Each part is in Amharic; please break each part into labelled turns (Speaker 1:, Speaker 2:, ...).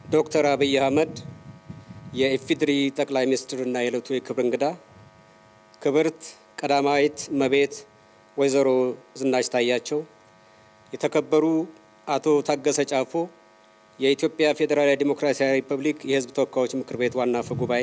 Speaker 1: ዶክተር አብይ አህመድ የኢፌዴሪ ጠቅላይ ሚኒስትርና የዕለቱ የክብር እንግዳ ክብርት ቀዳማዊት እመቤት ወይዘሮ ዝናሽ ታያቸው፣ የተከበሩ አቶ ታገሰ ጫፎ የኢትዮጵያ ፌዴራላዊ ዴሞክራሲያዊ ሪፐብሊክ የሕዝብ ተወካዮች ምክር ቤት ዋና አፈ ጉባኤ፣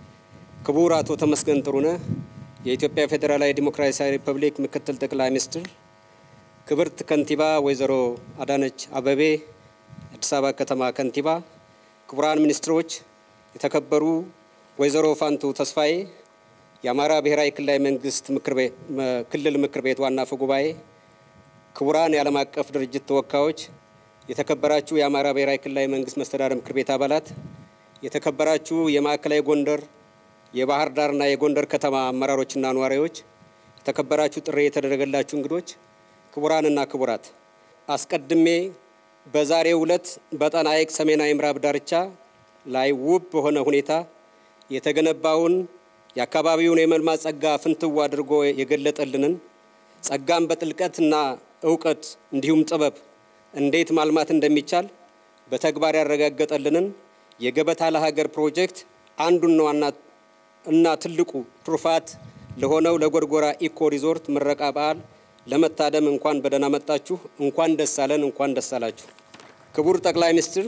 Speaker 1: ክቡር አቶ ተመስገን ጥሩነህ የኢትዮጵያ ፌዴራላዊ ዴሞክራሲያዊ ሪፐብሊክ ምክትል ጠቅላይ ሚኒስትር፣ ክብርት ከንቲባ ወይዘሮ አዳነች አበቤ አዲስ አበባ ከተማ ከንቲባ፣ ክቡራን ሚኒስትሮች፣ የተከበሩ ወይዘሮ ፋንቱ ተስፋዬ የአማራ ብሔራዊ ክልላዊ መንግስት ክልል ምክር ቤት ዋና አፈ ጉባኤ፣ ክቡራን የዓለም አቀፍ ድርጅት ተወካዮች፣ የተከበራችሁ የአማራ ብሔራዊ ክልላዊ መንግስት መስተዳደር ምክር ቤት አባላት፣ የተከበራችሁ የማዕከላዊ ጎንደር የባህር ዳርና የጎንደር ከተማ አመራሮችና ነዋሪዎች፣ የተከበራችሁ ጥሪ የተደረገላችሁ እንግዶች፣ ክቡራንና ክቡራት፣ አስቀድሜ በዛሬው ዕለት በጣና ሐይቅ ሰሜናዊ ምዕራብ ዳርቻ ላይ ውብ በሆነ ሁኔታ የተገነባውን የአካባቢውን የመልማት ጸጋ ፍንትው አድርጎ የገለጠልንን ጸጋን በጥልቀትና እውቀት እንዲሁም ጥበብ እንዴት ማልማት እንደሚቻል በተግባር ያረጋገጠልንን የገበታ ለሀገር ፕሮጀክት አንዱና ዋና እና ትልቁ ትሩፋት ለሆነው ለጎርጎራ ኢኮ ሪዞርት ምረቃ በዓል ለመታደም እንኳን በደህና መጣችሁ፣ እንኳን ደስ አለን፣ እንኳን ደስ አላችሁ። ክቡር ጠቅላይ ሚኒስትር፣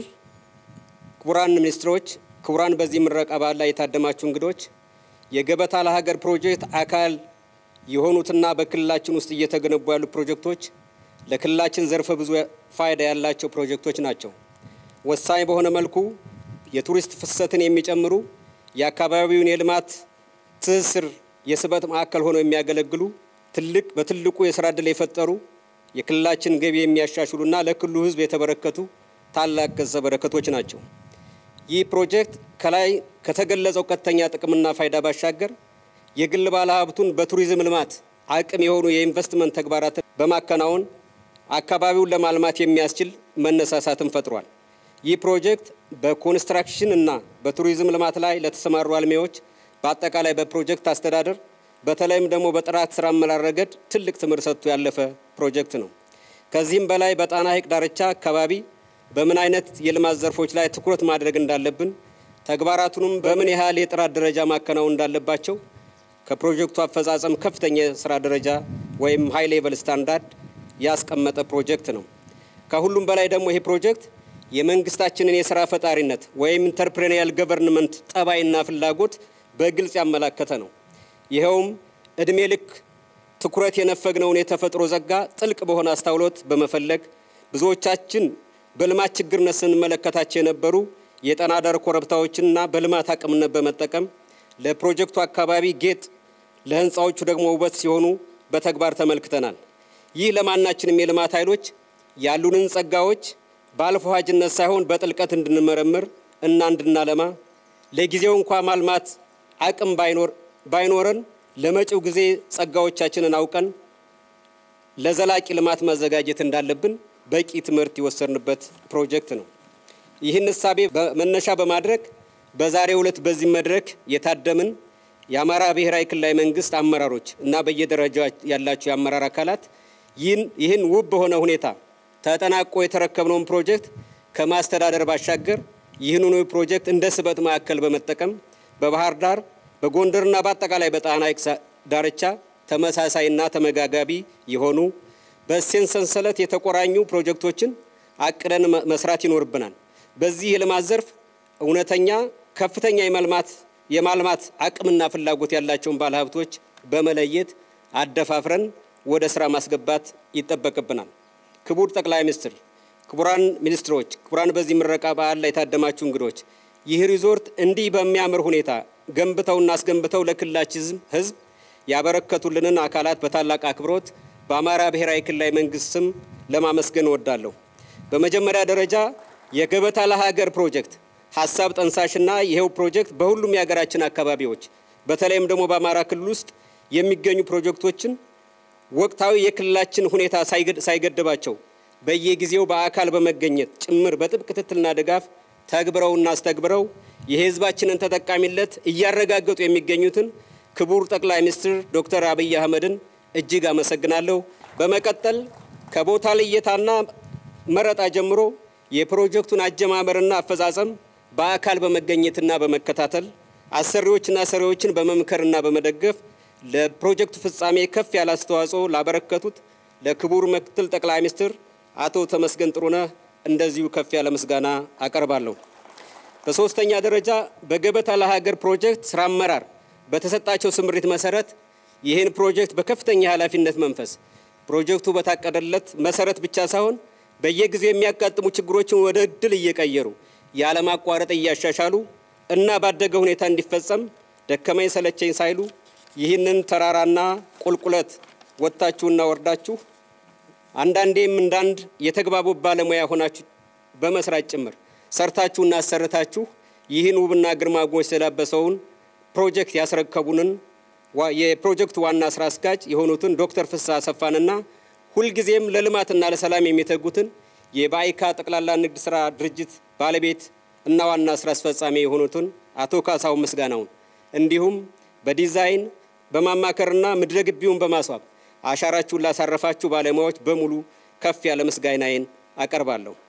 Speaker 1: ክቡራን ሚኒስትሮች፣ ክቡራን በዚህ ምረቃ በዓል ላይ የታደማችሁ እንግዶች የገበታ ለሀገር ፕሮጀክት አካል የሆኑትና በክልላችን ውስጥ እየተገነቡ ያሉ ፕሮጀክቶች ለክልላችን ዘርፈ ብዙ ፋይዳ ያላቸው ፕሮጀክቶች ናቸው። ወሳኝ በሆነ መልኩ የቱሪስት ፍሰትን የሚጨምሩ የአካባቢውን የልማት ትስስር የስበት ማዕከል ሆነው የሚያገለግሉ ትልቅ በትልቁ የስራ ዕድል የፈጠሩ የክልላችን ገቢ የሚያሻሽሉና ለክልሉ ሕዝብ የተበረከቱ ታላቅ ገጸ በረከቶች ናቸው። ይህ ፕሮጀክት ከላይ ከተገለጸው ቀጥተኛ ጥቅምና ፋይዳ ባሻገር የግል ባለሀብቱን በቱሪዝም ልማት አቅም የሆኑ የኢንቨስትመንት ተግባራትን በማከናወን አካባቢውን ለማልማት የሚያስችል መነሳሳትን ፈጥሯል። ይህ ፕሮጀክት በኮንስትራክሽን እና በቱሪዝም ልማት ላይ ለተሰማሩ አልሚዎች በአጠቃላይ በፕሮጀክት አስተዳደር በተለይም ደግሞ በጥራት ስራ አመራር ረገድ ትልቅ ትምህርት ሰጥቶ ያለፈ ፕሮጀክት ነው። ከዚህም በላይ በጣና ሐይቅ ዳርቻ አካባቢ በምን አይነት የልማት ዘርፎች ላይ ትኩረት ማድረግ እንዳለብን ተግባራቱንም በምን ያህል የጥራት ደረጃ ማከናወን እንዳለባቸው ከፕሮጀክቱ አፈጻጸም ከፍተኛ የስራ ደረጃ ወይም ሃይ ሌቨል ስታንዳርድ ያስቀመጠ ፕሮጀክት ነው። ከሁሉም በላይ ደግሞ ይሄ ፕሮጀክት የመንግስታችንን የስራ ፈጣሪነት ወይም ኢንተርፕሬኒያል ገቨርንመንት ጠባይና ፍላጎት በግልጽ ያመላከተ ነው። ይኸውም እድሜ ልክ ትኩረት የነፈግነውን የተፈጥሮ ጸጋ ጥልቅ በሆነ አስተውሎት በመፈለግ ብዙዎቻችን በልማት ችግርነት ስንመለከታቸው የነበሩ የጣና ዳር ኮረብታዎችንና በልማት አቅምነት በመጠቀም ለፕሮጀክቱ አካባቢ ጌጥ፣ ለህንፃዎቹ ደግሞ ውበት ሲሆኑ በተግባር ተመልክተናል። ይህ ለማናችንም የልማት ኃይሎች ያሉንን ጸጋዎች በአልፎሃጅነት ሳይሆን በጥልቀት እንድንመረምር እና እንድናለማ ለጊዜው እንኳ ማልማት አቅም ባይኖረን ለመጪው ጊዜ ጸጋዎቻችንን አውቀን ለዘላቂ ልማት መዘጋጀት እንዳለብን በቂ ትምህርት የወሰድንበት ፕሮጀክት ነው። ይህን እሳቤ መነሻ በማድረግ በዛሬው ዕለት በዚህ መድረክ የታደምን የአማራ ብሔራዊ ክልላዊ መንግስት አመራሮች እና በየደረጃ ያላቸው የአመራር አካላት ይህን ውብ በሆነ ሁኔታ ተጠናቆ የተረከብነውን ፕሮጀክት ከማስተዳደር ባሻገር ይህንኑ ፕሮጀክት እንደ ስበት ማዕከል በመጠቀም በባህር ዳር በጎንደርና በአጠቃላይ በጣና ሐይቅ ዳርቻ ተመሳሳይና ተመጋጋቢ የሆኑ በእሴን ሰንሰለት የተቆራኙ ፕሮጀክቶችን አቅደን መስራት ይኖርብናል። በዚህ የልማት ዘርፍ እውነተኛ ከፍተኛ የመልማት የማልማት አቅምና ፍላጎት ያላቸውን ባለሀብቶች በመለየት አደፋፍረን ወደ ስራ ማስገባት ይጠበቅብናል። ክቡር ጠቅላይ ሚኒስትር፣ ክቡራን ሚኒስትሮች፣ ክቡራን በዚህ ምረቃ በዓል ላይ የታደማችሁ እንግዶች ይህ ሪዞርት እንዲህ በሚያምር ሁኔታ ገንብተውና አስገንብተው ለክልላችን ሕዝብ ያበረከቱልንን አካላት በታላቅ አክብሮት በአማራ ብሔራዊ ክልላዊ መንግስት ስም ለማመስገን እወዳለሁ። በመጀመሪያ ደረጃ የገበታ ለሀገር ፕሮጀክት ሀሳብ ጠንሳሽና ይኸው ፕሮጀክት በሁሉም የሀገራችን አካባቢዎች በተለይም ደግሞ በአማራ ክልል ውስጥ የሚገኙ ፕሮጀክቶችን ወቅታዊ የክልላችን ሁኔታ ሳይገድባቸው በየጊዜው በአካል በመገኘት ጭምር በጥብቅ ክትትልና ድጋፍ ተግብረውና አስተግብረው የህዝባችንን ተጠቃሚነት እያረጋገጡ የሚገኙትን ክቡር ጠቅላይ ሚኒስትር ዶክተር አብይ አህመድን እጅግ አመሰግናለሁ። በመቀጠል ከቦታ ልየታና መረጣ ጀምሮ የፕሮጀክቱን አጀማመርና አፈጻጸም በአካል በመገኘትና በመከታተል አሰሪዎችና ሰሪዎችን በመምከርና በመደገፍ ለፕሮጀክቱ ፍጻሜ ከፍ ያለ አስተዋጽኦ ላበረከቱት ለክቡር ምክትል ጠቅላይ ሚኒስትር አቶ ተመስገን ጥሩነህ እንደዚሁ ከፍ ያለ ምስጋና አቀርባለሁ። በሶስተኛ ደረጃ በገበታ ለሀገር ፕሮጀክት ስራ አመራር በተሰጣቸው ስምሪት መሰረት ይህን ፕሮጀክት በከፍተኛ ኃላፊነት መንፈስ ፕሮጀክቱ በታቀደለት መሰረት ብቻ ሳይሆን በየጊዜው የሚያጋጥሙ ችግሮችን ወደ እድል እየቀየሩ ያለማቋረጥ እያሻሻሉ እና ባደገ ሁኔታ እንዲፈጸም ደከመኝ ሰለቸኝ ሳይሉ ይህንን ተራራና ቁልቁለት ወጥታችሁና ወርዳችሁ አንዳንዴም እንዳንድ የተግባቡ ባለሙያ ሆናችሁ በመስራት ጭምር ሰርታችሁና አሰርታችሁ ይህን ውብና ግርማ ሞገስ የተላበሰውን ፕሮጀክት ያስረከቡንን የፕሮጀክቱ ዋና ስራ አስኪያጅ የሆኑትን ዶክተር ፍስሐ አሰፋንና ሁልጊዜም ለልማትና ለሰላም የሚተጉትን የባይካ ጠቅላላ ንግድ ስራ ድርጅት ባለቤት እና ዋና ስራ አስፈጻሚ የሆኑትን አቶ ካሳሁን ምስጋናውን እንዲሁም በዲዛይን በማማከርና ምድረ ግቢውን በማስዋብ አሻራችሁን ላሳረፋችሁ ባለሙያዎች በሙሉ ከፍ ያለ ምስጋናዬን አቀርባለሁ።